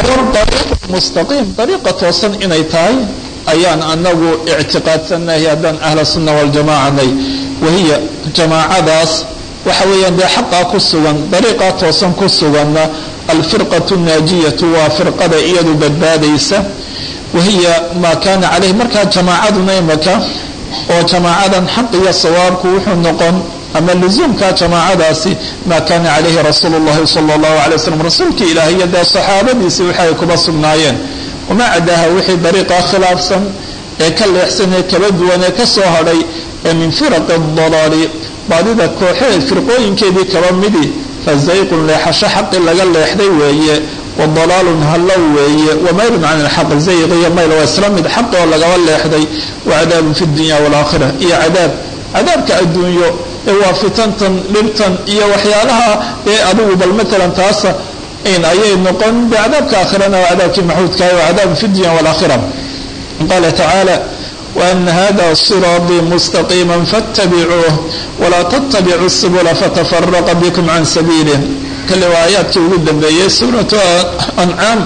dariiq mustaqiim dariiqa toosan inay tahay ayaan anagu ictiqaadsanahay haddaan ahla sunna waljamaacanay wahiya jamaacadaas waxa weeyaan dee xaqaa ku sugan dariiqaa toosan ku suganna alfirqatu naajiyatu waa firqada iyadu badbaadaysa wahiya maa kaana caleyh markaa jamaacaduna imaka oo jamaacadan xaq iyo sawaabku wuxuu noqon ama luzuumka jamaacadaasi maa kaana calayhi rasuulu llahi sala allahu alay waslm rasuulkii ilaah iyo dee saxaabadiisi wixi ay kuba sugnaayeen wamaa cadaaha wixii dariiqa khilaafsan ee ka leexsan ee kala duwan ee ka soo hadhay ee min firaqi dalaali baadida kooxeed firqooyinkeedii kaba midi fa zayqun leexasho xaqi laga leexday weeye wa dalaalun hallow weeye wa maylun can ilxaq zayq iyo mayl waa isla mid xaq oo lagaba leexday wa cadaabun fi dunya waalaakhira iyo cadaab cadaabka adduunyo ee waa fitantan dhibtan iyo waxyaalaha ee adigu bal matalan taasa in ayay noqon de cadaabka aakhirana waa cadaabkii maxuudkaah wa cadaabun fi dunya waalaakhira qaala tacaala وأن هذا صراطي مستقيما فاتبعوه ولا تتبعوا السبل فتفرق بكم عن سبيله kale waa aayaadkii ugu dambeeyey suuratu ancaam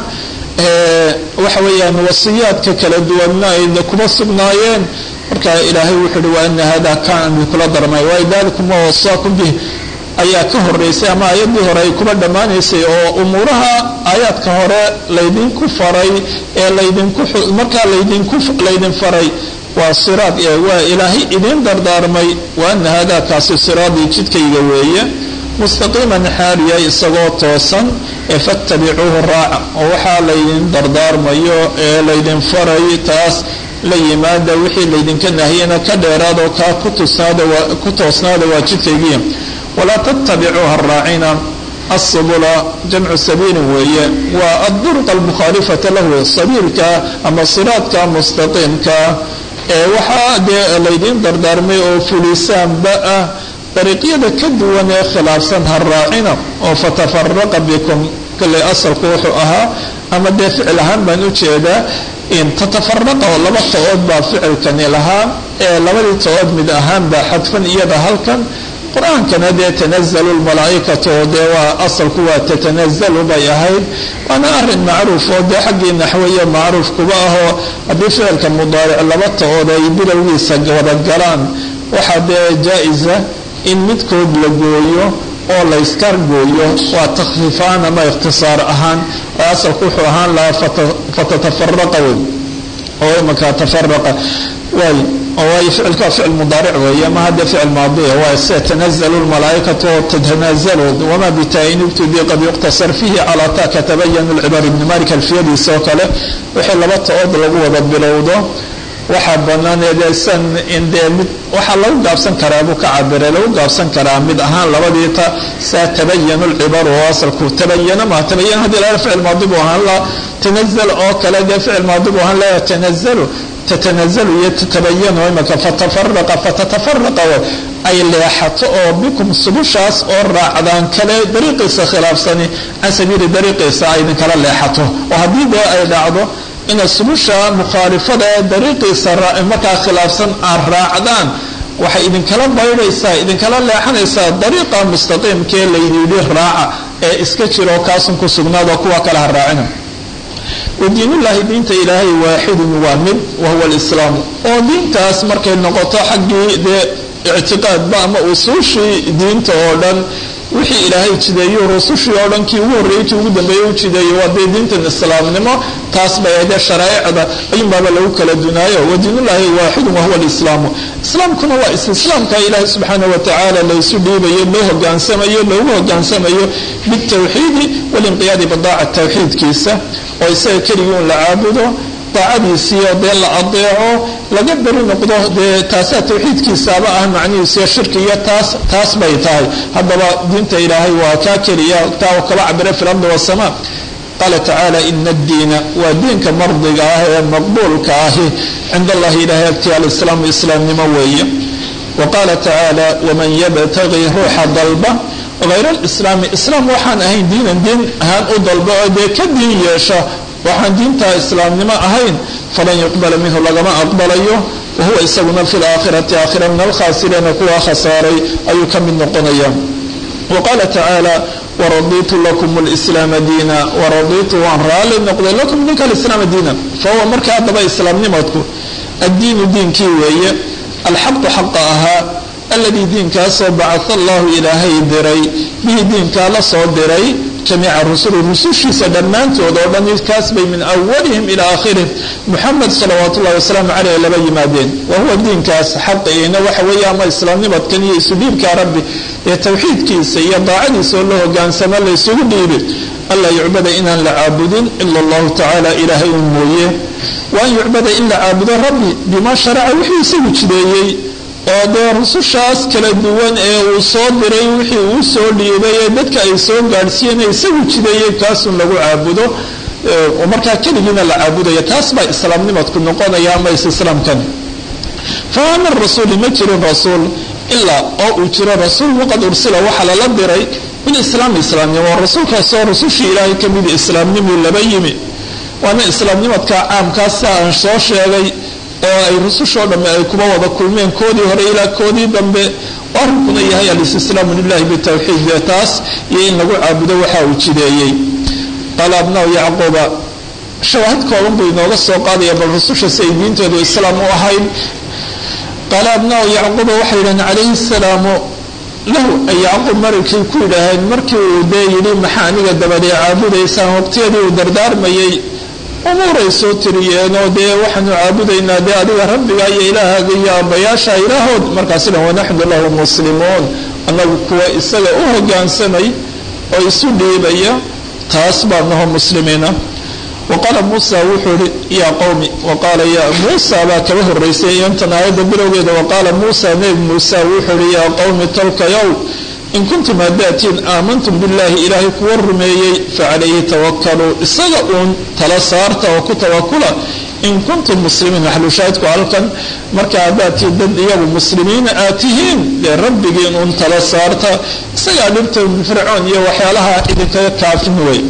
waxa weeyaan wasiyaadka kala duwanna ayna kuma sugnaayeen marka ilaahay wuxuu uhi waana hada kaan kula darmay waay dalikum ma wasaakum bih ayaa ka horeysay ama aayaddii hore ay kuba dhammaanaysay oo umuuraha aayaadka hore laydinku faray ee laydinku markaa laydinku laydin faray waa siraad waa ilaahay idin dardaarmay waana hada kaasi siraadii jidkayga weeye mustaqiiman xaaliya isagoo toosan ee fattabicuuhu raaca oo waxaa laydin dardaarmayo ee laydin faray taas la yimaada wixii laydinka nahiyana ka dheeraadoo kaa ku toosnaada waa jidkaygiya walaa tattabicuuha raacina asubula jamcu sabiilin weeye waa adduruq almukhaalifata lahu sabiilka ama siraadka mustaqiimka ee waxaa dee laydin dardaarmay oo fulisaanba ah dariiqyada ka duwan ee khilaafsan ha raacina oo fatafaraqa bikum kale asalku wuxuu ahaa ama dee ficil ahaan baan u jeedaa in tatafaraqa oo laba to-ood baa ficilkani lahaa ee labadii to-ood mid ahaan baa xadfan iyada halkan qur-aankana dee tanazalu lmalaa'ikatu oo dee waa asalku waa tatanazalu bay ahayd waana arin macruuf oo dee xaggii naxwiya macruuf kuba ahoo haddii ficilka mudaaric laba to-ood ay bilowgiisa wadagalaan waxaa dee jaa-isa in midkood la gooyo oo layska gooyo waa takhfiifaan ama ikhtisaar ahaan oo asalku wuxuu ahaan lahaa fatatafaraqa wey oo imanka tafaraqa waay oo waayo ficilka waa ficil mudaaric weeye ma hadda ficil maadiya waa sida tanazalu lmalaa'ikatu oo tatanazalu wama bitaa-in ibtudii qad yuqtasar fihi calaa ta katabayanu lcibaar ibni malik alfiyadiisa oo kale wixii laba to-ood lagu wada bilowdo waxaa banaan eedesan in dee mid waxaa lagu gaabsan karaa buu ka cabiray lagu gaabsan karaa mid ahaan labadii ta saa tabayanu lcibaru oo asalku tabayana ma tabayan haddii laga ficil maadi buu ahaan la tanazal oo kale dee ficil maadi buu ahaan la tanazalu tatanazalu iyo tatabayanu imaka fatafaraqa fatatafaraqa ay leexato oo bikum subushaas oo raacdaan kale dariiqiisa khilaafsani can sabiili dariiqiisa ay idinkala leexato oo haddii dee ay dhacdo ina subusha mukhaalifada ee dariiqiisa markaa khilaafsan aad raacdaan waxay idinkala baydhaysaa idinkala leexanaysaa dariiqa mustaqiimkee laydidhi raaca ee iska jiro kaasun ku sugnaado kuwa kale ha raacina wadiinullaahi diinta ilaahay waaxidun waa mid wahuwa alislaamu oo diintaas markay noqoto xaggii dee ictiqaadba ama usuushii diinta oo dhan wixii ilaahay jideeyo rusushii oo dhan kii ugu horreeyey kii ugu dambeeyey u jideeyo waa dee diintan islaamnimo taas bay adee sharaa'icda ayunbaaba lagu kala dunaayo wadiinullaahi waaxidun wahuwa alislaamu islaamkuna waa islaamka ilaahay subxaana watacaala laysu dhiibayo loo hogaansamayo loogu hogaansamayo bitawxiidi walinqiyaadi bidaaca tawxiidkiisa oo isaga keligii un la caabudo daacadiisiiyo dee la adeeco laga beri noqdo dee taasaa tawxiidkiisaaba ah macnihiisiyo shirki iyo taas taas bay tahay haddaba diinta ilaahay waa kaa keliya taa kaba cabira fi lardi wasamaa qaala tacaala ina addiina waa diinka mardiga ah ee maqbuulka ahi cinda allahi ilahay agti alislaamu islaamnimo weeye wa qaala tacaala waman yabtagii ruuxa dalba hayr alislaami islaam waxaan ahayn diinan diin ahaan u dalba oo dee ka diin yeesha waxaan diinta islaamnimo ahayn falan yuqbala minhu lagama aqbalayo wahuwa isaguna fi laakhirati aakhira min alkhaasiriina kuwa khasaaray ayuu ka mid noqonaya wa qaala tacaala waraditu lakum lislaama diina waraditu waan raalli noqday lakum idinka alislaama diina fahuwa marka haddaba islaamnimadku addiinu diinkii weeye alxaqu xaqa ahaa aladii diinkaasoo bacaa allahu ilaahay diray bihi diinkaa la soo diray jamiica rusuli rusushiisa dhammaantood oo dhan kaas bay min awalihim ilaa aakhirihim muxamed salawaat ullahi wasalaamu caleyh laba yimaadeen wa huwa diinkaas xaqiina waxa weeye ama islaamnimadkan iyo isu dhiibka rabbi ee towxiidkiisa iyo daacadiisa oo la hogaansamo la ysugu dhiibi anlaa yucbada inaan la caabudin ila allahu tacaala ilaahay un mooye wa an yucbada in la caabudo rabbi bimaa sharaca wuxuu isagu jideeyey oo dee rusushaas kala duwan ee uu soo diray wixii uu soo dhiibay ee dadka ay soo gaadhsiiyeen ee isagu jideeyey kaasun lagu caabudo oo markaa keligiina la caabudaya taas baa islaamnimadku noqonaya ama is-islaamkan famaa min rasuuli ma jirin rasuul ilaa oo uu jiro rasuul waqad ursila waxaa lala diray bilislaami islaamnimo rasuulkaasoo rusushii ilaahay ka midi islaamnimuu laba yimi waana islaamnimadka caamkaas sia aan soo sheegay oo ay rusushoo dhamme ay kuba wada kulmeen koodii hore ilaa koodii dambe arrinkuna yahay alistislaamu lilahi bitawxiid dee taas iyo in lagu caabudo waxa uu jideeyey qaala abnau yacquuba shawaahid kooban buu inooga soo qaadaya bal rususha si ay diintoodu islaam u ahayd qaala abnau yacquuba waxay yidhaheen calayhi salaamu lahu ay yacquub markay ku yidhaaheen markii uu dee yidhi maxaa aniga dabadee caabudaysaan waqtiyadii uu dardaarmayay umuuray soo tiriyeenoo dee waxaanu caabudaynaa dee adiga rabbiga iyo ilaahaaga iyo aabbayaasha ilaahood markaasina wanaxnu lahu muslimuun annagu kuwa isaga u hogaansamay oo isu dhiibaya taas baa naho muslimiina wa qaala muusa wuxuu ihi yaa qowmi wa qaala ya muusa baa kaba horeysay intan aayadda bilowgeeda wa qaala muusa nebi muusa wuxuu ihi yaa qowmi tolkayow in kuntum haddaatiin aamantum billaahi ilaahay kuwa rumeeyey facalayhi tawakaluu isaga uun tala saarta oo ku tawakula in kuntum muslimiin maxlushaahidku halkan marka haddaatiin dad iyagu muslimiina aad tihiin dee rabbigiin uun tala saarta isagaa dhibta fircoon iyo waxyaalaha idinkaga kaafin wey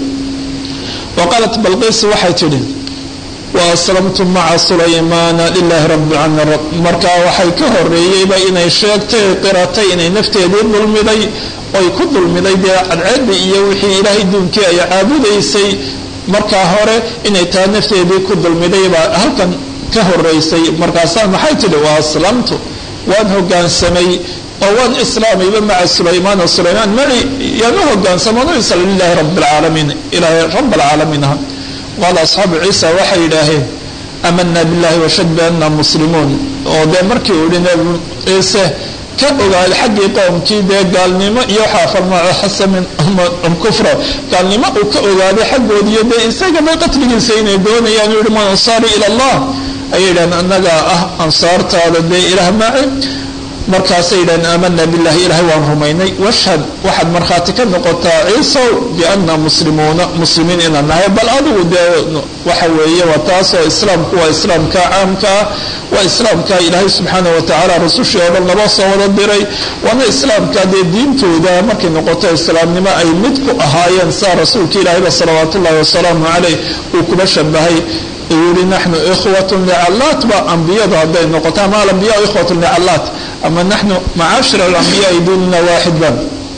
wa qaalat balqiis waxay tidhi wa aslamtu maca sulaymaana lilaahi rabbi alcaalamiin markaa waxay ka horeeyeyba inay sheegtay qiratay inay nafteedii dulmiday oy ku dulmiday dee cadceedda iyo wixii ilaahay duunkii ay caabudaysay markaa hore inay taa nafteedii ku dulmiday baa halkan ka horeysay markaasaa maxay tidhi wa aslamtu waan hogaansamay oo waan islaamayba maca sulaymaana sulaymaan mari yaanu hogaansamano isla lilaahi rabbi alcaalamiin ilaahay rabb alcaalamiin aha qaala asxaabu ciisa waxay yidhaaheen aamanaa billahi washad bianna muslimuun oo dee markii uu yihi nebi ciise ka ogaaday xaggii qowmkii dee gaalnimo iyo waxaa farmaxasa min kufra gaalnimo uu ka ogaaday xaggoodiiyo dee isagaba qatligiisa inay doonayaan yihi man ansaari ila allah ayay yidhahdeen annagaa ah ansaartaada dee ilaah maaci markaasay yidhahdeen aamanaa billahi ilahay waan rumaynay washhad waxaad markhaati ka noqotaa ciisow bianna muslimuuna muslimiin inaan nahay bal adigu dee waxa weeye waa taasoo islaamku waa islaamka caamkaa waa islaamka ilaahay subxaanah watacaala rasushii oo dhan laba soo wada diray waana islaamka dee diintooda markay noqoto islaamnimo ay mid ku ahaayeen saa rasuulka ilaahayba salawaat ullahi wasalaamu caleyh uu kuba shabahay yuri naxnu ikhwat licallaat ba ambiyadu hadday noqoto ama alambiya ikhwat licallaat ama naxnu macaashir alambiyaai diinuna waaxid ba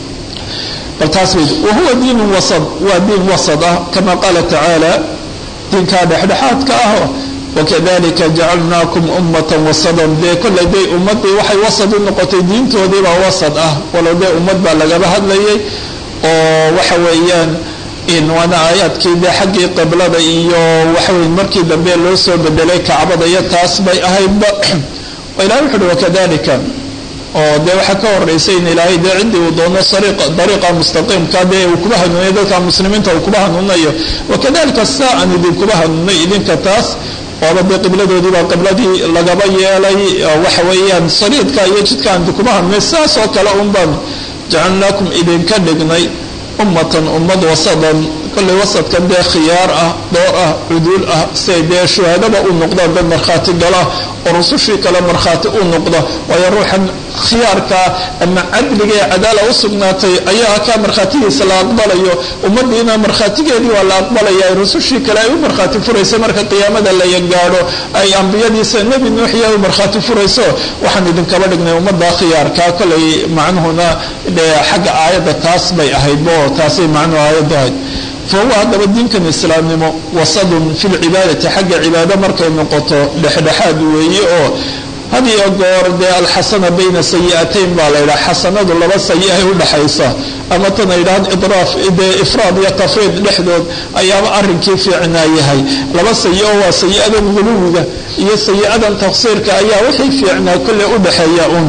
bal taas bay wahuwa diinu wasad waa diin wasad ah kama qaala tacaala diinkaa dhexdhexaadka ah wakadalika jacalnaakum ummatan wasadan dee kollay day ummadii waxay wasad u noqotay diintoodiibaa wasad ah walow dee ummad baa lagaba hadlayay oo waxa weeyaan waana aayaadkii dee xaggii qiblada iyo waxawey markii dambe loo soo bedelay kacbada iyo taas bay ahaydba ilahay wuxu uhi wakadalika oo dee waxaa ka horeysay in ilaahay dee ciddii uu doono dariiqa mustaqiimka dee uu kuba hanuunayo dadka muslimiinta uu kuba hanuunayo wakadalika saa aan idinkuba hanuunay idinka taas ooba dee qibladoodii baa qibladii lagaba yeelay waxa weeyaan saliidka iyo jidka aan idinkuba hanuunay sidaas oo kale un baan jacalnaakum idinka dhignay ummatan ummad wasadan kollay wasadkan dee khiyaar ah door ah cuduul ah siay dee shuhaadaba u noqdaan dad markhaati gala oo rusushii kale markhaati u noqda waayo ruuxan khiyaarka ama cadliga ee cadaala u sugnaatay ayaa kaa markhaatigiisa la aqbalayo ummadiina markhaatigeedii waa la aqbalaya rusushii kale ay u markhaati furaysa marka qiyaamada la gaadho ay ambiyadiisa nebi nuuxiya u markhaati furayso waxaan idinkaba dhignay ummadda khiyaarka kolay macnuhuna xagga aayadda taas bay ahayd bo taasay macnuhu aayadda ahayd fahuwa haddaba diinkan islaamnimo wasadun fi lcibaadati xagga cibaado markay noqoto dhexdhexaad weeye oo had iyo goor dee alxasana bayna sayi'atayn baa la yidhaha xasanadu laba sayi-ay udhaxaysa ama tana yidhahan idraaf dee ifraad iyo tafriid dhexdood ayaaba arrinkii fiicnaa yahay laba sayi oo waa sayi-adan guluwiga iyo sayi-adan taqsiirka ayaa wixii fiicnaa kolley udhaxeeya un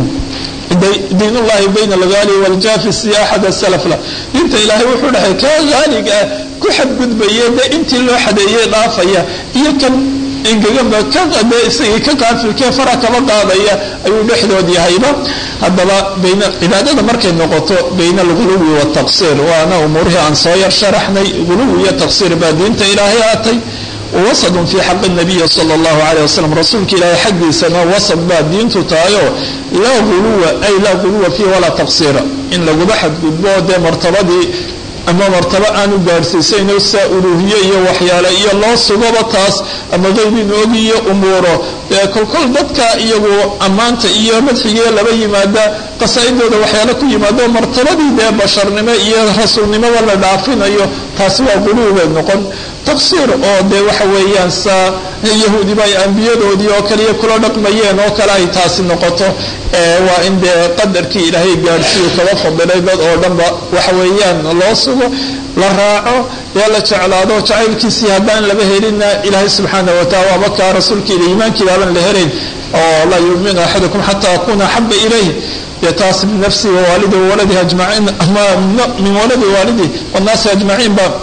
diin ullahi bayna algaali waljaafi si axad salafla diinta ilaahay wuxuu dhahay kaa haaliga ah ku xadgudbaya dee intii loo xadeeyey dhaafaya iyo kan engeganba kade isagii ka qaafilkee fara kaba qaadaya ayuu dhexdood yahayba haddaba bayna cibaadada markay noqoto bayna alguluwi wataqsiir waana umuurihii aan soo yar sharaxnay guluwi iyo taqsiir baa diinta ilaahay aatay wasadun fii xaqi nabiyi sala allahu calayh wasalam rasuulka ilaahay xaggiisana wasad baa diintu tahayo laa guluwa ay laa guluwa fiihi walaa taqsiira in laguba xadgudbo dee martabadii ama martabo aanu gaadhsiisayno saa uluuhiye iyo waxyaale iyo loo sugaba taas ama qeybiinu ogiyo umuuro dee kolkol dadka iyagu ammaanta iyo madxigiiyo laba yimaada qasaa-idooda waxyaale ku yimaado martabadii dee basharnimo iyo rasuulnimoba la dhaafinayo taasi waa guluubay noqon taqsiir oo dee waxa weeyaan saa yahuudiba ay ambiyadoodii oo kaliya kula dhaqmayeen oo kale ay taasi noqoto waa in dee qadarkii ilaahay gaadhsiiyu kaba fadilay dad oo dhanba waxa weeyaan loo sugo la raaco dee la jeclaado jacaylkiisii haddaan laba helina ilaahay subxaana wataala waaba kaa rasuulkiila iimaankii baaban la helayn oo laa yuminu axadukum xataa akuna axaba ilayh dee taas min nafsi wawaalidi wawaladihi ajmaciin min waladi waalidi wannaasi ajmaciin ba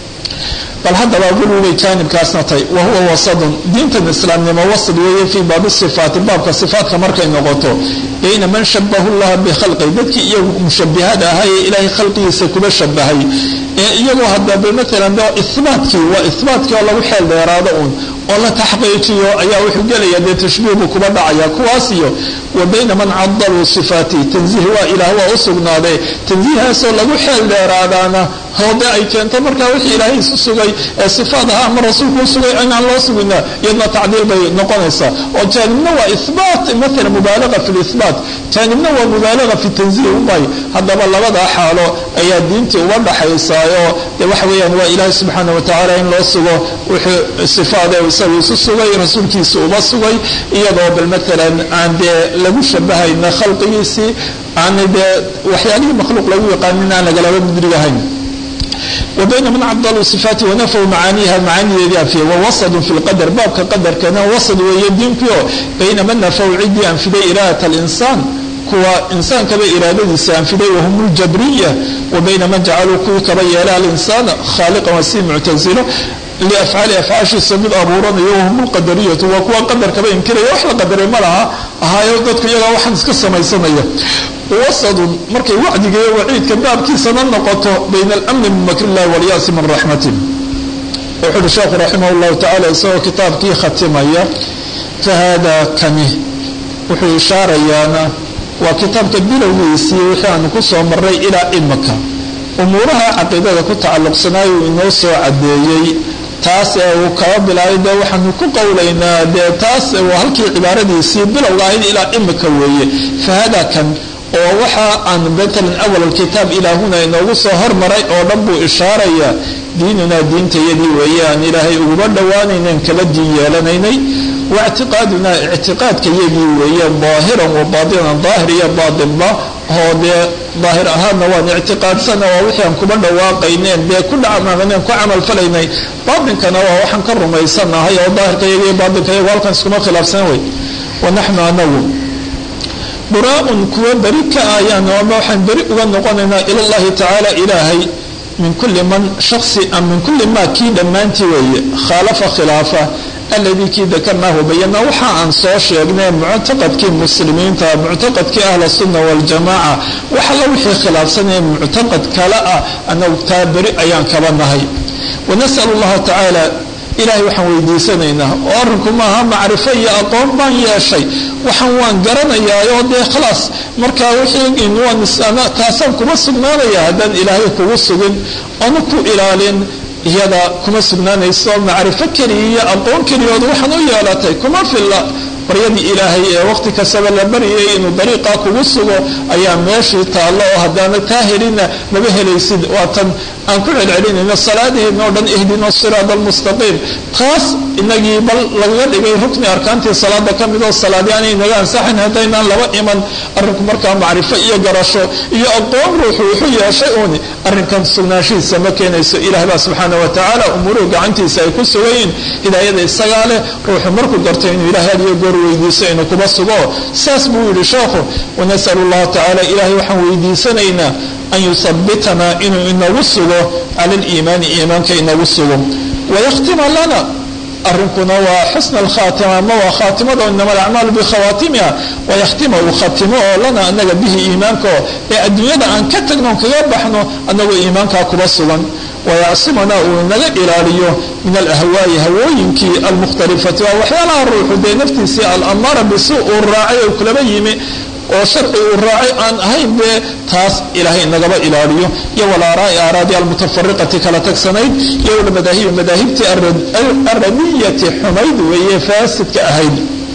bal haddaba gulubay jaanibkaasna tay wa huwa wasadun diintan islaamnimo wasad weeye fii baabi sifaati baabka sifaatka markay noqoto bayna man shabahu llaha bikhalqi dadkii iyagu mushabihada ahaa ee ilaahay khalqigiisa kuba shabahay ee iyagoo hadaba maalan ihbaatkii waa ihbaatkii oo lagu xeel dheeraado uun oo la taxqiijiyo ayaa wuxuu gelaya dee tashbiih buu kuba dhacaya kuwaas iyo wa bayna man cadaluu sifaati tanziih waa ilaah waa u sugnaaday tanziihaasoo lagu xeel dheeraadaana hoode ay keento markaa wixii ilaahay isu sugay ee sifaad ahaa ama rasuulku u sugay inaan loo sugina iyadna tacdiil bay noqonaysaa oo jaanibna waa ihbaat maala mubaalaga fi lihbaat jaanibna waa mubaalaga fi tanziih ubay haddaba labadaa xaalo ayaa diintii uba dhaxaysaayo dee waxa weeyaan waa ilaahay subxaana watacaala in loo sugo wuxuu sifaade isagu isu sugay rasuulkiisa uba sugay iyadoo bal maalan aan dee lagu shabahayna khalqigiisii aan dee waxyaalihii makhluuq lagu yaqaanin aan lagalaba mudrigahayn وبين من عdلوا صفاaتi ونفوا معاaنiha معاanideedii anfiya ووسط في الqدر baabka qadarkana وسط weeye diinkio bayna man نفوا cidii anfiday إراadة الإنسان kuwa insaankaba iraadadiisa anfiday wahum الجabriية وbayna man jacaluu kuwii kaba yeela الإنسان khاaلقا waa si muctazilo liafcaali afcaashiisa mid abuuranayo wahum lqadariyatu waa kuwa qadarkaba inkiraya wax la qadaray ma laha ahaayo dadku iyagaa waxaan iska samaysanaya wasadun markay wacdiga iyo waciidka baabkiisana noqoto bayna alamni min makr illahi walyaasi min raxmatih wuxu uhi sheekhu raximah llahu tacala isagoo kitaabkii khatimaya fahada kani wuxuu ishaarayaana waa kitaabka bilowgiisii wixii aanu ku soo maray ilaa imaka umuuraha caqiidada ku tacalluqsanaayo uu inoo soo cadeeyey taas ee uu kaba bilaabay dee waxaanu ku qowlaynaa dee taas waa halkii cibaaradiisii bilowga ahayd ilaa imika weeye fahada kan oo waxa aan matalan awal alkitaab ilaahuna inoogu soo hormaray oo dhan buu ishaarayaa diinunaa diintayadii weeye aan ilaahay uguba dhowaanaynan kala diin yeelanaynay waictiqaadunaa ictiqaadkayagii weeye daahiran wa baatinan daahir iyo baatinba oo dee daahir ahaadna waan ictiqaadsana waa wixii aan kuba dhawaaqayneen dee ku dhacmaaneen ku camal falaynay baatinkana waa waxaan ka rumaysanahay oo daahirkayaga iyo baatinkayagu halkan iskuma khilaafsan wey wanaxnu anagu buraaun kuwa beri ka ayaan ama waxaan beri uga noqonaynaa ila llahi tacaala ilaahay min kulli man shaksi am min kulli ma kii dhammaantii weeye khaalafa khilaafa alladii kii dakarnaahu bayana waxa aan soo sheegnay muctaqadkii muslimiinta muctaqadkii ahla sunna waljamaaca waxala wixii khilaafsanaya muctaqad kale ah anagu taa beri ayaan kaba nahay wanas'al allaha tacaala ilahay waxaan weydiisanaynaa oo arrinku maaha macrifo iyo aqoon baan yeeshay waxaan waan garanayaa oo dee khalaas markaa wixii taasaan kuma sugnaanaya haddaan ilaahay kugu sugin oona ku ilaalin iyada kuma sugnaanayso macrifo keliya iyo aqoon keliyood waxaan u yeelatay kuma filla baryadii ilaahay ee waqti kastaba la baryayay inuu dariiqa kugu sugo ayaa meeshii taallo oo haddaana taa helina maba helaysid waatan aan ku celcelinayno salaadaheenna o dhan ihdina siraada almustaqiim taas inagii bal lagaga dhigay rukni arkaantii salaada ka mid oo salaadi aanay naga ansaxayn haddaynaan laba iman arrinku markaa macrifo iyo garasho iyo aqoon ruuxu wuxuu yeeshay uuni arrinkan sugnaanshihiisa ma keenayso ilaah baa subxaana wa tacaala umuruhu gacantiisa ay ku sugayiin hidaayada isagaa leh ruuxu markuu garto inuu ilahay hadiyo goor weydiiso inuu kuba sugo saas buu yidhi sheekhu wanasalu llahu tacaala ilahay waxaan weydiisanaynaa an yusabitanaa inuu inagu sugo cala aliimaani iimaanka inagu sugo wayakhtima lana arrinkuna waa xusna alkhaatima ama waa khaatimada inama alacmaalu bikhawaatimiha wayakhtima uu khatimo oo lana anaga bihi iimaankaoo ee adduunyada aan ka tagno kaga baxno anagoo iimaankaa kuba sugan wayacsimana uu naga ilaaliyo min alahwaa'i hawooyinkii almukhtalifati waa waxyaalaha ruuxu dee naftiisii alamaara bisu uu raacay oo kulaba yimi oo sharci uu raacay aan ahayn dee taas ilaahay nagaba ilaaliyo iyo walaaraai aaraadi almutafariqati kala tagsanayd iyo walmadaahibi madaahibtii aradiyati xumayd weeye faasidka ahayd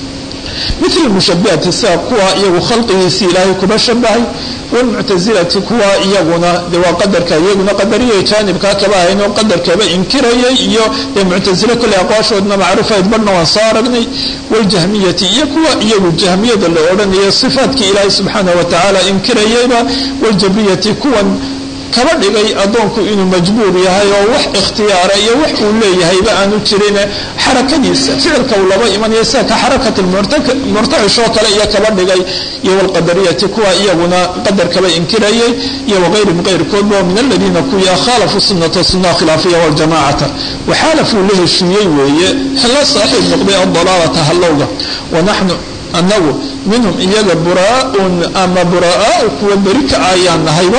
mil mushabihati sida kuwa iyagu khalqigiisii ilaahay kuba shabahay wlmuctasilati kuwa iyaguna de waa qadarka iyaguna qadariya jaanibkaa kaba ahayn oo qadarkaba inkirayay iyo dee muctasile kolley aqwaashoodna macruufayd badhna waan soo aragnay waljahmiyati iyo kuwa iyagu jahmiyada la odhanayo sifaatkii ilaahay subxaana wa tacaala inkirayayba waljabriyati kuwan kaba dhigay addoonku inuu majbuur yahay oo wax ikhtiyaara iyo wax uu leeyahayba aanu jirin xarakadiisa ficilka uu laba imanayo sida ka xarakati murtaxishoo kale iyo kaba dhigay iyo walqadariyati kuwa iyaguna qadarkaba inkirayay iyo waqayrihim qayrkoodba min aladiina kuwii khaalafuu sunata sunnaha khilaafiya waljamacata waxaalafuu la heshiiyey weeye la saaxiib noqday adalaalata hallowga wanaxnu anagu minhum iyaga buraaun ama buraa'aau kuwa beri ka ayaan nahayba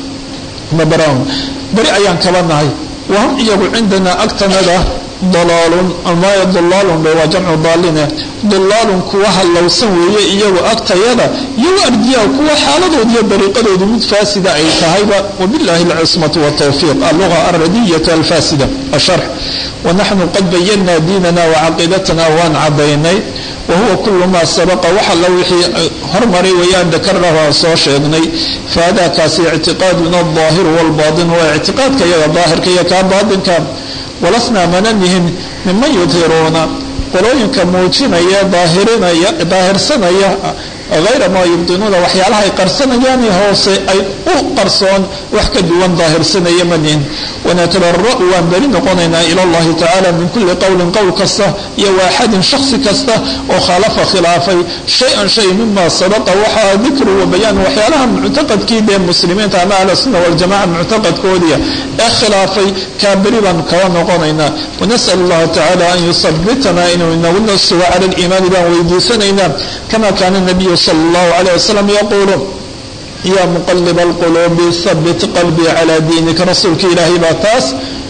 beri ayaan kaba nahay wahum iyagu cindanaa agtanada dalaalun amaya dalaalun ba waa jamcu daaline dalaalun kuwa hallowsan weeye iyagu agtayada iyagu ardiyaa kuwa xaaladood iyo dariiqadoodu mid faasida ay tahayba wabillahi alcismatu waltawfiiq alluga alradiyatu alfaasida asharx wanaxnu qad bayanaa diinana wacaqiidatana waan cadaynay wahuwa kulu maa sabaqa wax alla wixii hormaray wayaan dakarnahu aan soo sheegnay fahada kaasi ictiqaaduna alaahiru walbaatin waa ictiqaadka iyaga daahirka iyo kaa baatinka walasnaa mananihin miman yudhiruuna qolooyinka muujinaya daahirinaya daahirsanaya hayra maa yubdinuuna waxyaalaha ay qarsanayaan hoose ay u qarsoon wax ka duwan daahirsanaya manihin wanatarara'u waan beri noqonaynaa ila allahi tacaala min kulli qowlin qowl kasta iyo waaxadin shaksi kasta oo khaalafa khilaafay shay-an shay mima sabaqa waxaa dikru wa bayaan waxyaalaha muctaqadkii dee muslimiinta ama ahla sunna waljamaca muctaqadkoodiya ee khilaafay kaa beri baan kaba noqonaynaa wanasal allahu tacaala an yusabitana inuu inaguna sugo cala liimaani baan weydiisanaynaa kama kaana nabiyu sal allahu calayh wasalam yaquulu ya muqalib alquluubi habit qalbii calaa diinika rasuulka ilaahay baa taas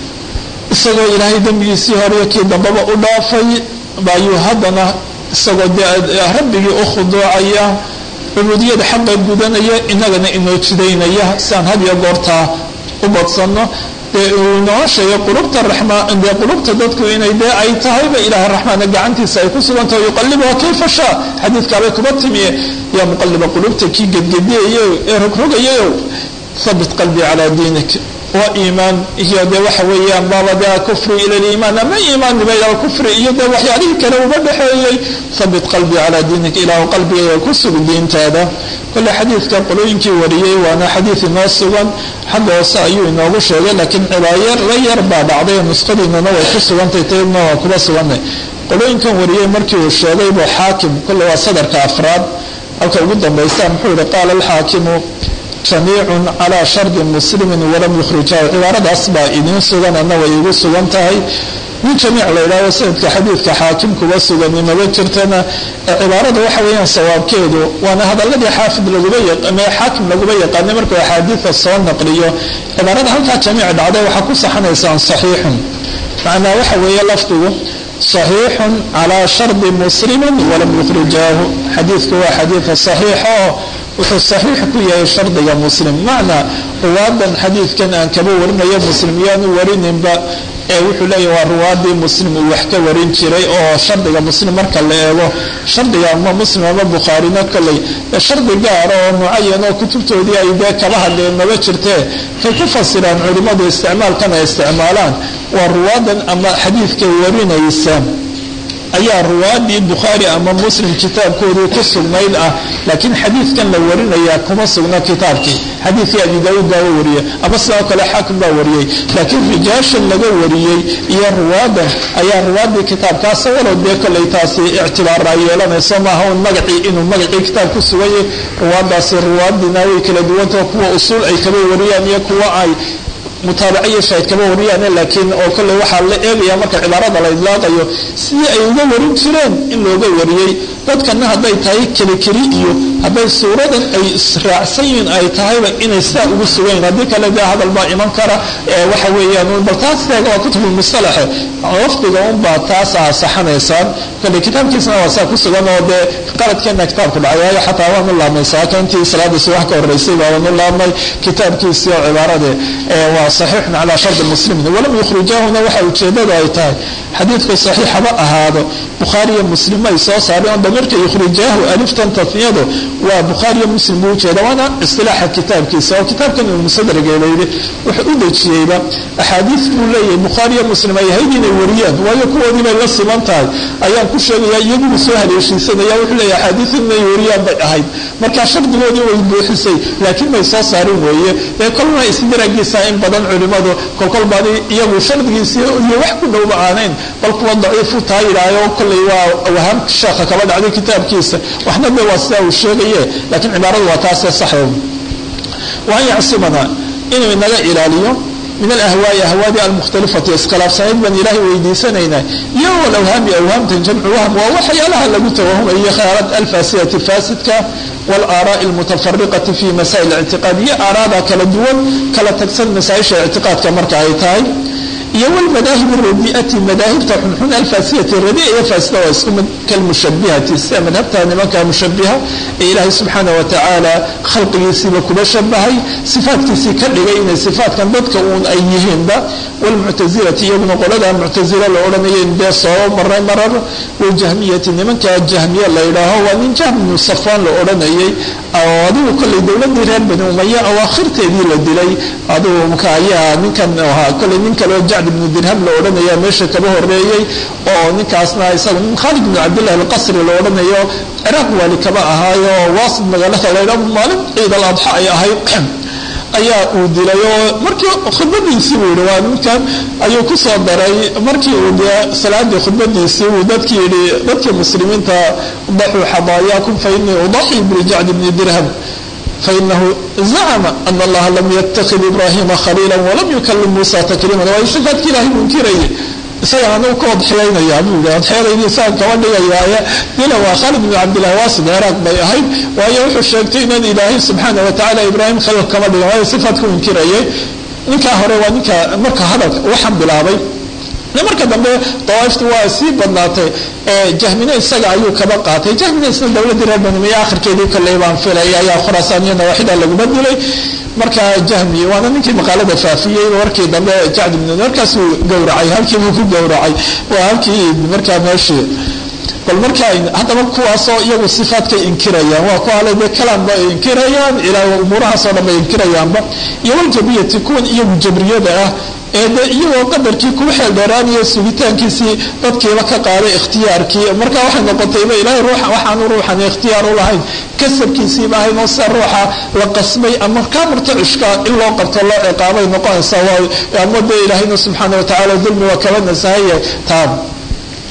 isagoo ilaahay dembigiisii hore kii dambaba u dhaafay bayuu haddana isagoo dee rabbigii u khuduucaya cubuudiyada xaqa gudanaya inagana inoo jidaynaya siaan had iyo goortaa u badsanno dee uu inoo sheegay qulubta raxmaan dee qulubta dadku inay dee ay tahayba ilaah raxmaana gacantiisa ay ku sugantaho yuqalibuha kayfa shaa xadiidkaabay kuba timiye yaa muqaliba qulubta kii gedgediyayo ee rogrogayayow habit qalbii calaa diinik waa iimaan iyo dee waxa weeyaan baabada kufri ila liimaan ama iimaanniba ila kufri iyo dee waxyaalihii kale uga dhexeeyey habit qalbii calaa diinik ilaahu qalbigayga ku sug diintaada kole xadiidka qolooyinkii wariyey waana xadiid inoo sugan xagga hoose ayuu inoogu sheegay laakiin cibaayar la yar baa dhacday nusqadiinana way ku sugantay taydna waa kuba suganay qolooyinkan wariyey markii uu sheegay buu xaakim kole waa sadarka afraad halka ugu dambaysa muxuu yihi qaala alxaakimu jamiicun calaa shardi muslimin walam yukhrijahu cibaaradaas baa idiin sugan ana way igu sugan tahay nin jamiic la yidhahdo sanadka xadiidka xaakim kuba sugani maba jirtana cibaarada waxa weeyaan sawaabkeedu waana hadaladii xaafid laguba xaakim laguba yaqaanay markuu axaadiida soo naqliyo cibaarada halkaa jamiic dhacday waxaa ku saxanaysaan saxiixun macnaa waxa weeye lafdigu صaxiixu calىa shardi muslimi walam yukhrijaahu xadiidku waa xadiidka صaxiixa oo wuxuu صaxiix ku yahay shardiga muslim macnaa ruwaadan xadiidkan aan kaba warinayo muslim yaanu warininba ee wuxuu leeyahy waa ruwaadii muslim uu wax ka warin jiray oo shardiga muslim marka la eego shardiga ama muslim ama bukhaarina kolley shardi gaara oo mucayan oo kutubtoodii ay dee kala hadleen maba jirtee kay ku fasiraan culimmadu isticmaalkan ay isticmaalaan waa ruwaadan ama xadiidka warinaysa ayaa ruwaadii bukhaari ama muslim kitaabkoodii ku sugnayd ah laakiin xadiidkan la warinayaa kuma sugna kitaabkii xadiidkii abi daauud baa wariyey ama sidoo kale xaakim baa wariyey laakiin rijaashan laga wariyey iyo ruwaadan ayaa ruwaadii kitaabkaasa walow dee kolley taasi ictibaaraa yeelanayso maaha un magacii inuu magacii kitaab ku suganyay ruwaadaasi ruwaadina way kala duwantao kuwa usuul ay kaba wariyaan iyo kuwa ay mutaabaciyo shaahid kama wariyaan laakiin oo kolley waxaa la eegaya marka cibaarada la idlaaqayo sidii ay uga warin jireen in looga wariyey dadkana hadday tahay kelikeli iyo hadday suuradan ay israacsan yihiin ay tahayba inay sidaa ugu sugayn haddii kale dee hadal baa iman kara waxa weeyaan bal taas teega waa kutubulmusalaxe lafdiga unbaa taas aa saxanaysaan kolley kitaabkiisana waa saa ku sugan oo dee qaladkeena kitaabku dhacay waayo xataa waanu laabnay saaka intii salaada subax ka horeysay baa waanu laabnay kitaabkiisii oo cibaarade waa saxiixun calaa shardi muslimin walam yukhrijaahuna waxa ujeedadu ay tahay xadiidku saxiix haba ahaado bukhaariyo muslim ay soo saareen oo damirka yukhrijaahu aliftan tafniyadu waa bukhaariyo muslim buu ujeeda waana istilaaxa kitaabkiisa oo kitaabkan uu musadrageelayday wuxuu u dejiyeyba axaadiis buu leeyahay bukhaariyo muslim ay ahayd inay wariyaan waayo kuwoodii bay la siman tahay ayaan ku sheegaya iyaguu soo haleeshiisanaya wuxuu leeyahay axaadiis inay wariyaan bay ahayd marka shardigoodii way buuxisay laakiin may soo saarin weeye ee kolna isdiragiisa in badan culimadu kolkol badi iyagu shardigiisii iyo wax ku dhowba aanayn bal kuwa daciifu taa yidhaayo kolley waa wahaam sheekha kaba dhacday kitaabkiisa waxna de waa sidaa uu sheegaye laakiin cibaaradu waa taasee saxo waan yacsimana inuu inaga ilaaliyo min alahwaai ahwaadi almukhtalifati iskhilaafsanayd baan ilaahay weydiisanaynaa iyo walawhaami awhaamtan jamcu wahm waa waxyaalaha lagu tawahumayo khayaalad alfaasidati faasidka walaaraai almutafariqati fi masaa'il ictiqaad iyo aaraada kala duwan kala tagsan masaaisha ictiqaadka marka ay tahay iyo wlmadaahib radiati madaahibta xunxun alfaasiyati radia iyo faasida waa isku mid kalmushabihati sida madhabta nimanka mushabiha ee ilaahay subxaana watacaala khalqigiisiiba kuba shabahay sifaatkiisii ka dhigay inay sifaatkan dadka uun ay yihiinba wlmuctazilati iyaguna qolada muctazila la odhanaya dee soo maray marar waljahmiyati nimanka jahmiya la yidhaaho waa nin jahm bnu safaan la odhanayay oo adigu kolley dowladii reer bani umaya awaakhirteedii la dilay adigu mka ayaa ninkan ahaa kolley nin kaleo jacd ibnu dirham la odhanaya meesha kaba horeeyey oo ninkaasna isaga nin khaalid bnu cabdillahi alqasri la odhanayo ciraaq waali kaba ahaayo waasid magaalada laydha maalin ciid al adxa ay ahayd ayaa uu dilay oo markii khudbadiisii buu yihi waa ninkan ayuu ku soo daray markii uu dee salaadii khudbadiisii uu dadkii yihi dadkii muslimiinta daxuu xadaayaakum fa inii udaxii biljacd bni dirham fainahu zacma ana allaha lam yatakid ibrahima khaliila walam yukalim muusa takriiman waa sifaadkii ilahay munkirayay isaga anagu ka odxeeynaya buu yidhi odxeedaydii saan kaba dhigayaaye dila waa khaalid bnu cabdillahi waasid ciraaq bay ahayd waayo wuxuu sheegtay inaan ilaahay subxaana watacaala ibraahim khaliil kama dhigan waayo sifaadku inkirayay ninkaa hore waa ninka marka hadalka waxaan bilaabay marka dambe dawaaiftu waa sii badnaatay jahmina isaga ayuu kaba qaatay jahmina isna dowladii reer banimiya akhirkeedii kolley baan filay ayaa khuraasaan iyo nawaaxida laguma dilay marka jahmi waana ninkii maqaalada faafiyey warkii dambe jacd ibn markaasuu gowracay halkiibuu ku gowracay waa halkii markaa meeshii bal marka haddaba kuwaasoo iyagu sifaadkay inkirayaan waa ku hale dee kalaanba ay inkirayaan ilaa umuurahaasoo dhan bay inkirayaanba iyo waljabiyati kuwan iyagu jabriyada ah ee de iyagoo qadarkii kuwa xeel dheeraanaya sugitaankiisii dadkiiba ka qaaday ikhtiyaarkii marka waxay noqotayba ilaahay ruuxa waxaanu ruuxan ikhtiyaar u lahayn kasabkiisiiba ahayn oo sida ruuxa la qasbay ama kaa murtacishka in loo qabto loo ciqaabay noqonaysaa waa ama dee ilaahayna subxaana watacaala dulmi waa kaba nasahaya taan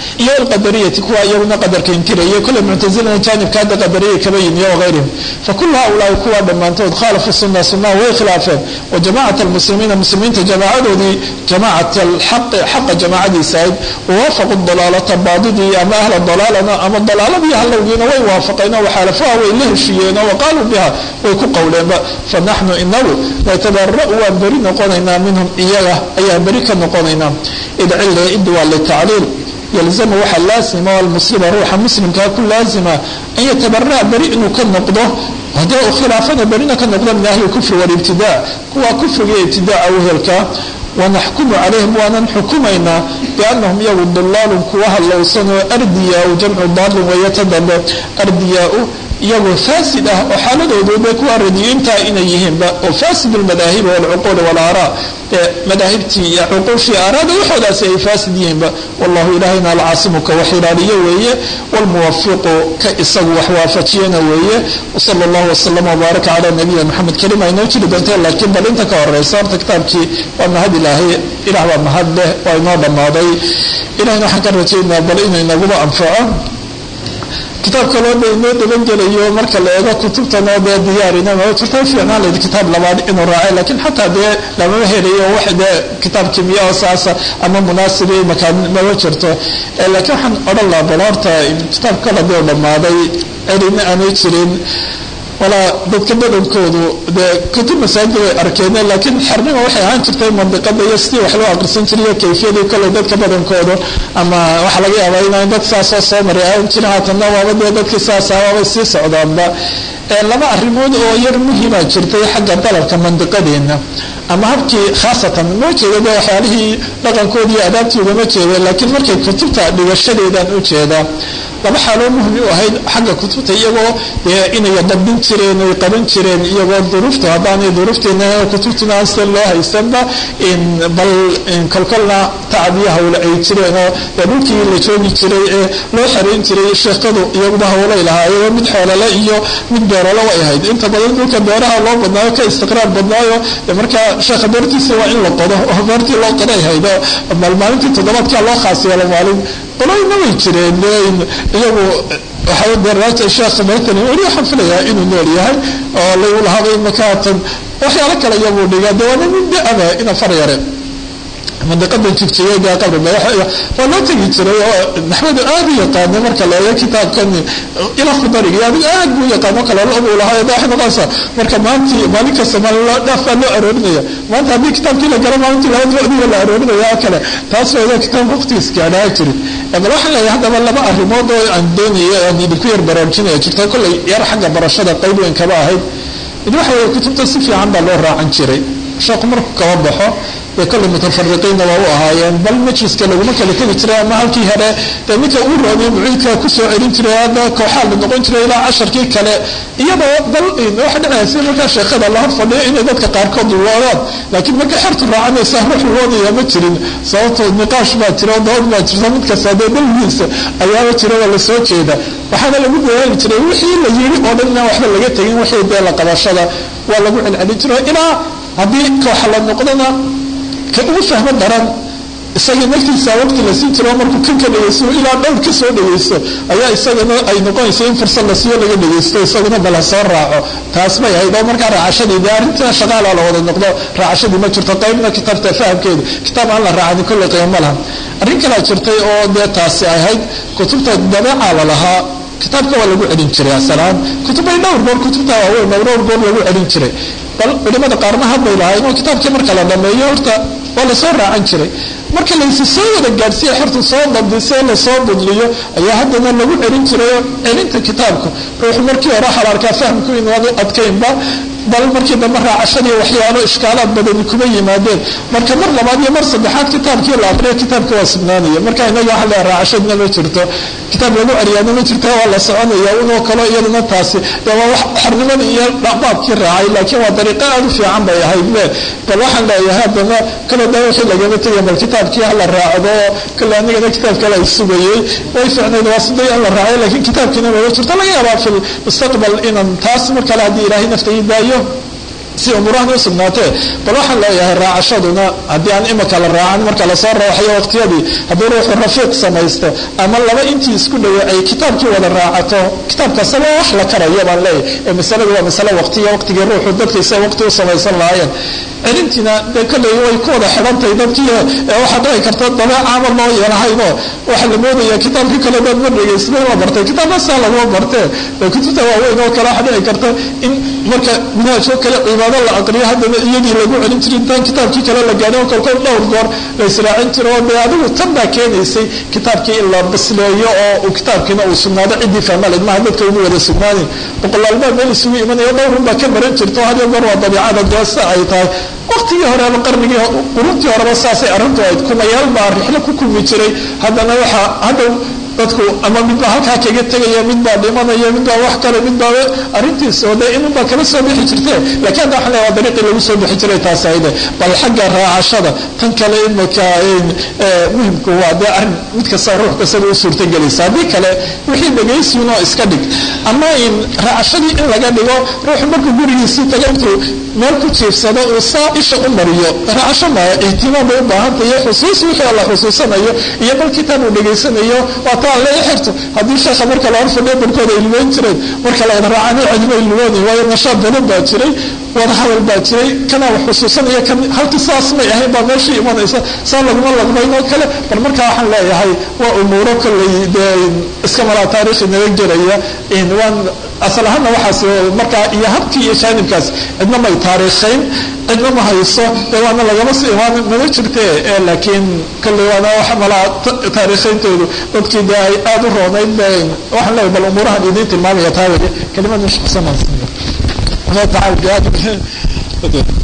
iyo alqadariyati kuwa iyaguna qadarka inkiraya kule muctazilana jaanibka hadda qadariya kaba yimi iyo wahayrihim fakulu haulaai kuwa dhammaantood khaalafu suna sunaha way khilaafeen wa jamacat almuslimiina muslimiinta jamaacadoodii jamacat alxaqi xaqa jamaacadiisa ahayd wawaafaqu dalaalata baadidii ama ahla dalaalana ama dalaaladii halowgiina way waafaqeen oo waxaalafaha way la heshiiyeen oo waqaaluu biha way ku qowleenba fanaxnu inagu natabara'u waan beri noqonaynaa minhum iyaga ayaan beri ka noqonaynaa id cilla id waa litacliil yalzamu waxaa laasima almuslima ruuxa muslimkaa ku laazima an yatabara'a beri inuu ka noqdo haddii uu khilaafana berina ka noqdo min ahli kufri walibtidaa kuwa kufriga iyo ibtidaaca wehelkaa wanaxkumu calayhim waanan xukumaynaa biannahum iyagu dulaalun kuwa hallowsan oo ardiyaa-u jamcu daalin weeye ta dambe ardiyaa-u iyagoo faasid ah oo xaaladoodu bay kuwa radiyiintaa inay yihiinba oo faasid almadaahibi walcuquuli walaaraa ee madaahibtii iyo cuquushii aaraada waxoodaasi ay faasid yihiinba wallahu ilaahayna alcaasimu ka wax ilaaliyo weeye walmuwafiqu ka isagu wax waafajiyana weeye wsala allahu wasalam wbaaraka calaa nabiyina maxamed kelima inoo jiri doonta laakiin bal inta ka horeysa horta kitaabkii waa mahad ilaahay ilaah baa mahad leh waa inoo dhammaaday ilahayna waxaan ka rajaynaa bal inuu inaguba anfaco kitaab kaloo da inoo dabangelayo marka la eego kutubtanoo dee diyaarinama jirta fiicnaan layd kitaab labaad inuu raacay laakiin xataa dee lamama helayo wax dee kitaab kimiya oo saasa ama munaasibi makaan mama jirto laakiin waxaan odhan lahaa bal horta kitaab kala dee dhammaaday celina aanay jirin walaa dadka badankoodu dee kutub masaajid way arkeen laakiin xernima waxay ahaan jirtay mandiqada iyo sidii wax loo aqrisan jiray iyo kayfiyadii kole dadka badankoodu ama waxaa laga yaabaa inaan dad saasoo soo maray aan jirin haatanna waaba dee dadkii saasa waabay sii socdaanba laba arrimood oo yar muhiima jirtay xagga dalabka mandiqadeena ama habkii khaasatan ma jeeda de waxyaalihii dhaqankoodi iyo adaabtoodama jeeda laakiin markay kutubta dhigashadeedaan u jeedaa laba xaaloo muhim u ahayd xagga kutubta iyagoo inay dabdin jireen ay qaban jireen iyagoo duruufta haddaanay duruufteena kutubtina aan sida loo haysanba bal kolkolna tacbiya hawle ay jireen oo dee dhulkii la joogi jiray ee loo xarayn jiray sheekadu iyaguba hawlay lahaa iyagoo mid xoolale iyo mid beerale way ahayd inta badan dhulka beeraha loo badnaayo ka istiqraar badnaayo markaa sheekha beertiisa waa in la qodo oo beertii loo qoday ahayd oo bal maalintii toddobaadkaa loo khaas yeelo maalin qoloyna way jireen iyagu waxaa sheekh matali weli waxaan filayaa inuu nool yahay oo lagu lahaabay makaatan waxyaalo kale iyaguu dhiga de waana nin da-aba ina far yare mandiqada jigjigeega qabri waa loo tegi jiray oo naxwadu aad u yaqaana marka la eego kitaabkan ila khudariga adigu aad buu yaqaano kale buu lahaa waxay noqonaysaa marka maanti maalin kasta maalin dhaaf baa loo aroorinaya maanta haddii kitaabkii la garo maalintii labada wadiga la aroorinaya oo kale taas wayda kitaab waqtigiis gaadhaa jirin bal waxaan leeyahay haddaba laba arrimood oo aan doonaya aan idinku yar baraarujinaya jirta kollay yar xagga barashada qayb weyn kaba ahayd mid waxa weeye kutubta si fiican baa loo raacan jiray sheekhu markuu kaba baxo dee kolley mutafariqiinna waa u ahaayeen bal majliska laguma kala tegi jiray ama halkii hore dee midka uu roonay muciidka kusoo celin jiray hadda kooxaa la noqon jiray ilaa casharkii kale iyadoo bal waxa dhacaysa markaa sheekada la hor fadhiyo inay dadka qaarkood luloodaan laakiin markay xertu raacanaysa ruux luloodaya ma jirin sababtoo niqaash baa jira dood baa jirta mid kasta dee dalgiisa ayaaba jira waa lasoo jeeda waxaana lagu dadaali jiray wixii la yiri oo dhan inaan waxba laga tegin wixii dee la qabashada waa lagu celcelin jiray ilaa haddii kooxa la noqdona ka ugu fahmo daran isagii naftiisa waqti la siin jiro markuu kan ka dhegeysto ilaa dhowr ka soo dhegeysto ayaa isagana ay noqonaysa in fursad la siiyo laga dhegeysto isaguna bala soo raaco taas bay ahayd oo markaa raacashadii dee arrintaa shaqaala la wada noqdo raacashadii ma jirto qaybna kitaabta fahamkeeda kitaab aan la raacani kolley qiimo laha arrin kalaa jirtay oo dee taasi ahayd kutubta dabeecaa la lahaa kitaabka waa lagu celin jiray asalaan kutubay dhowr goor kutubta waaweyn dhowr goor lagu celin jiray bal culimada qaarna hadbay lahaayeen oo kitaabkii marka la dhameeyo horta waa lasoo raacan jiray marka laysi soo wada gaadhsiiya xertu soo dabdisee lasoo budliyo ayaa haddana lagu celin jirayoo celinta kitaabku ruuxu markii hore xalaarkaa fahmku inaanu adkaynba bal markii dambe raacashadii waxyaalo ishkaalaad badani kuma yimaadeen marka mar labaad iyo mar saddexaad kitaabkii la aqriyo kitaabka waa sugnaanaya marka inaga waxa leeya raacashadna ma jirto kitaab lagu celiyaana ma jirto waa la soconaya unoo kalo iyadana taasi dee waa wax xornimadii iyo dhaqbaabkii raacay laakiin waa dariiqo aada u fiican bay ahayd le bal waxaan leeyahay haddana kale da wixii lagama tegay bal kitaabkii hala raacdo kale anigana kitaab kale ay sugayey way fiicnayd waa siday aan la raacay laakiin kitaabkiina mama jirto laga yaabaa fi mustaqbal inaan taas mar kale haddii ilaahay nafta ii daayo si umurahan u sugnaatee bal waxaan leeyahay raacashaduna haddii aan imika la raacan marka lasoo rooxayo waqtiyadii haddii ruuxu rafiiq samaysto ama laba intii isku dhawe ay kitaabkii wada raacato kitaabkaasaba wax la karayo baan leeyahay ee masaladu waa masale waqtiya waqtigii ruuxu dadkiisa waqti u samaysan lahaayeen celintiina dee kolley way ku wada xidhantahay dadkii ee waxaa dhici karta dabeecaama loo yeelahayno waxaa la moodaya kitaabkii kale dad ma dhegaysna la bartay kitaabkasaa laguma bartee kutubta waaweyn oo kale waxaa dhici karta in marka manhaajoo kale cibaado la aqriyo haddana iyadii lagu celin jiri intaan kitaabkii kale la gaadhin oo kolkood dhowr goor la israacin jiro oo dee adigu tan baa keenaysay kitaabkii in la basleeyo oo kitaabkiina uu sugnaado ciddii fahmaled maha dadka ugu wada sugnaanin boqolaalbaa meel isugu imanayo dhowrun baa ka baran jirto hadiyo goor waa dabiicada deesa ay tahay waqtigii horeba qarnigii quruntii horeba saasay arrintu ahayd kumayaal baa rixlo ku kulmi jiray haddana waxaa hadhow dadku ama midbaa halkaa kaga tegaya midbaa dhimanaya midbaa wax kale midbaa arrintiisa oo dee inunbaa kala soo bixi jirte lakiin hadda waxaan leeya waa dariiqii lagu soo bixi jiray taas ayde bal xagga raacashada tan kale imika muhimku waa dee arrin mid kasta ruux kastaba u suurtagelaysa haddii kale wixii dhegaysiinoo iska dhig ama in raacashadii in laga dhigo ruuxu markuu gurigiisii taga intuu meel ku jiifsado uu saa isha u mariyo raacasho maya ihtimaam bay u baahantayo xusuus wixii la xusuusanayo iyo bal kitaab uu dhegaysanayo waa taa la xirto haddii sheekha marka la horfadhiyo barkooda ay lugeyn jireen marka la wada raacana cidma ay lugoonay waayo nashaad badan baa jiray wada hadal baa jiray kana wax xusuusanaya kan halkii saas may ahayn baa meeshii imanaysa saa laguma laqmayn oo kale bal markaa waxaan leeyahay waa umuuro kolley dee iska malaa taariikhi naga geraya waan asal ahaanna waxaas markaa iyo habkii iyo jaanibkaas cidna may taariikhayn cidna ma hayso dee waana lagama si imaan mana jirte laakiin kolley waana wax malaa taariikhayntoodu dadkii dee ay aada u roonayd waxaan leeyahay bal umuurahan idiin tilmaamaya taa weye kelimad mashquulsan الله تعالى بهذا